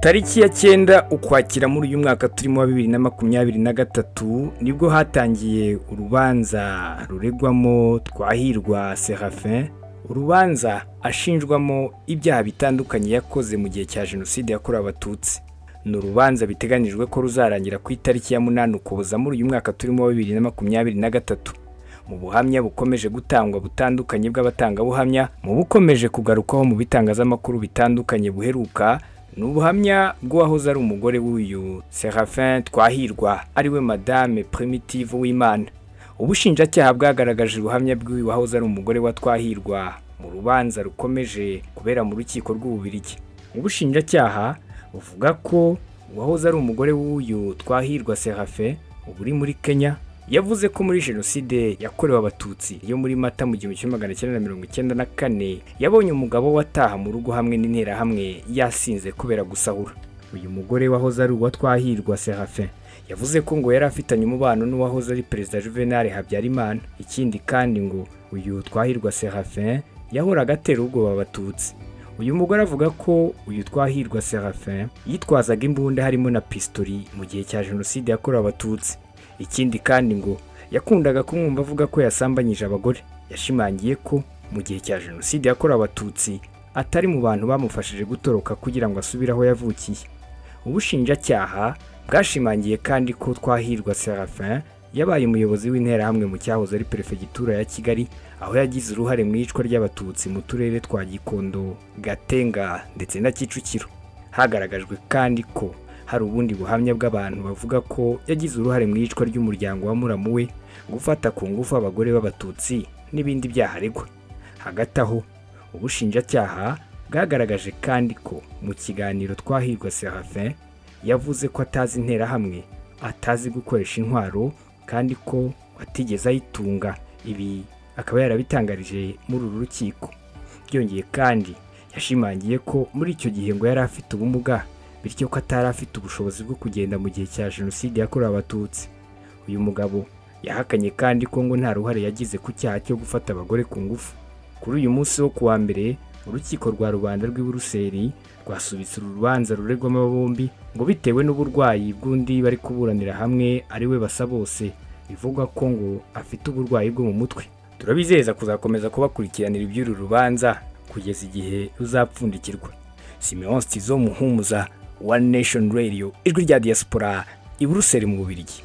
tariki ya cyenda ukwakira muri uyu mwaka turimo wa bibiri na makumyabiri na gatatu nibwo hatangiye urubanza ruregwamo twahirwa serafin urubanza ashinjwamo ibyaha bitandukanye yakoze mu gihe cya jenoside yakorewe abatutsi ni urubanza biteganyijwe ko ruzarangira ku itariki ya munani ukuboza muri uyu mwaka turimo wa bibiri na makumyabiri na gatatu mu buhamya bukomeje gutangwa butandukanye bw'abatangabuhamya mu bukomeje kugarukwaho mu bitangazamakuru bitandukanye buheruka ni ubuhamya bw'uwahoze ari umugore w'uyu serafin twahirwa ariwe madame primitive w'imana ubushinjacyaha bwagaragaje ubuhamya bw'uyu wahoze ari umugore wa twahirwa mu rubanza rukomeje kubera mu rukiko rw'ububirigi ubushinjacyaha buvuga ko uwahoze ari umugore w'uyu twahirwa serafe ubu uri muri kenya yavuze ko muri jenoside yakorewe abatutsi yo muri mata mu gihumbi kimwe magana cyenda na mirongo icyenda na kane yabonye umugabo wataha mu rugo hamwe n'interahamwe yasinze kubera gusahura uyu mugore wahoze ari uwa twahirwa serafe yavuze ko ngo yari afitanye umubano n'uwahoze ari perezida juvenal habyarimana ikindi kandi ngo uyu twahirwa serafe yahoraga atera ubwoba abatutsi uyu mugore avuga ko uyu twahirwa serafe yitwazaga imbunda harimo na pistori mu gihe cya jenoside yakorewe abatutsi ikindi kandi ngo yakundaga kumwumva avuga ko yasambanyije abagore yashimangiye ko mu gihe cya jenoside yakorewe abatutsi atari mu bantu bamufashije gutoroka kugira ngo asubire aho yavukiye ubushinjacyaha bwashimangiye kandi ko twahirwa serafin yabaye umuyobozi w'interahamwe mu cyahoze ari perefegitura ya kigali aho yagize uruhare mu iyicwa ry'abatutsi mu turere twa gikondo gatenga ndetse na kicukiro hagaragajwe kandi ko hari ubundi buhamya bw'abantu bavuga ko yagize uruhare mu iyicwa ry'umuryango wa muramu we gufata ku ngufu abagore b'abatutsi n'ibindi byaha aregwa hagati aho ubushinjacyaha bwagaragaje kandi ko mu kiganiro twahirwa serafin yavuze ko atazi interahamwe atazi gukoresha intwaro kandi ko atigeze ayitunga ibi akaba yarabitangarije muri uru rukiko byongeye kandi yashimangiye ko muri icyo gihe ngo yari afite ubumuga bityo ko atari afite ubushobozi bwo kugenda mu gihe cya jenoside yakorewe abatutsi uyu mugabo yahakanye kandi ko ngo nta ruhare yagize ku cyaha cyo gufata abagore ku ngufu kuri uyu munsi wo kuwa mbere urukiko rwa rubanda rw'i buruseli rwasubitse uru rubanza ruregwamo bombi ngo bitewe n'uburwayi bw'undi bari kuburanira hamwe ariwe basa bose bivugwa ko ngo afite uburwayi bwo mu mutwe turabizeza kuzakomeza kubakurikiranira iby'uru rubanza kugeza igihe ruzapfundikirwa simeon stizo muhumuza One Nation Radio ijwi rya diaspora i Buruseli mu Bubiligi